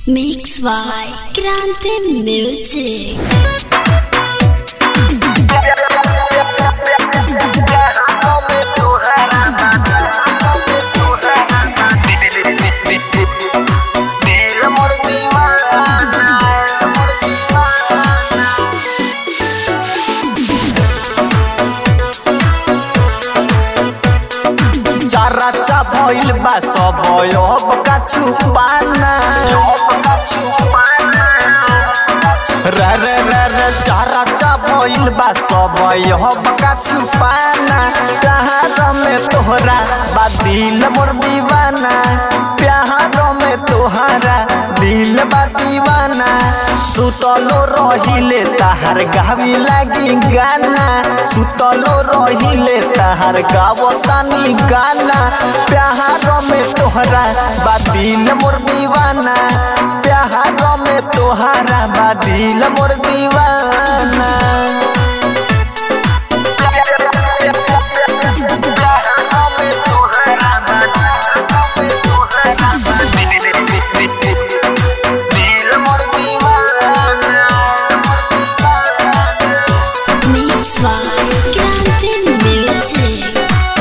Mix by Grande Music. चाराचा भइल बा सब अब का छुपाना रे रे रे रे चाराचा भइल बा सब अब का छुपाना प्यार में तोहरा बा दिल मोर दीवाना प्यार में तोहरा दिल बा दीवाना सुतलो रहिले ताहार गावी लागी गाना सुतलो रहिले ताहार गावतानी गाना प्यार में तोहरा बा दिल मोर दीवाना प्यार में तोहरा बा दिल मोर दीवाना Mix by Grande Music.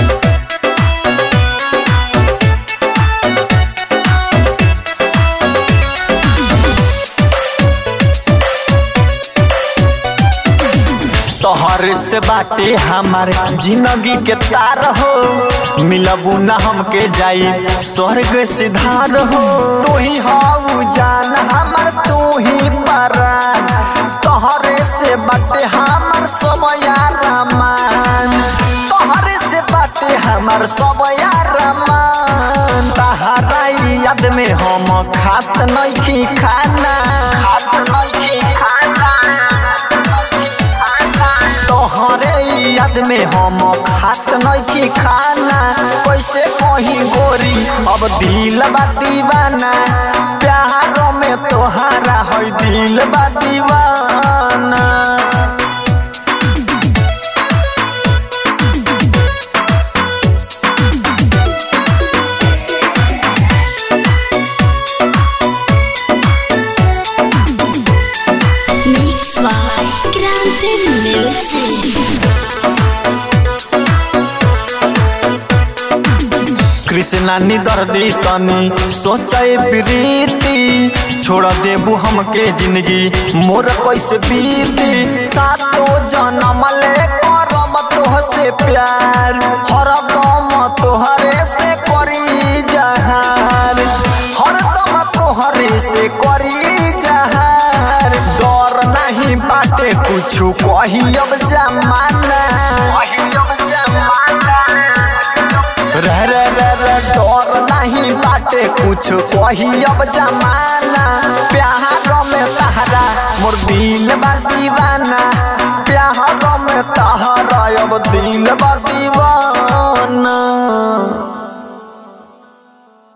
तोहर से बाटे हमार जिंदगी के तार हो मिलबू न हमके जाई स्वर्ग सिधार हो तू ही हाउ जान हमर तू ही परान तोहरे से बाटे हमार सब यार मान तोहरे से बाटे हमार सब यार मान तहरा याद में हम खात नहीं खाना खात नहीं खाना तोहरे याद में हम खात नहीं खाना कैसे कहीं गोरी अब दिल बा दीवाना प्यार में तोहारा है दिल बा दीवाना Mix by Grande Music. Krishna नी दर्दी तनी सोचे प्रीति छोड़ देबू हमके जिंदगी मोर कैसे बीती सातो जन्म ले करम तोह से प्यार हरदम तोहरे से करी जहार हरदम तोहरे से करी जहार डर नहीं बाटे कुछ कही अब जमाना कही अब जमाना रे रे रे रे डर नहीं बाटे कुछ कही अब जमाना प्यार में तहरा मोर दिल बा दीवाना प्यार में तहरा अब दिल बा दीवाना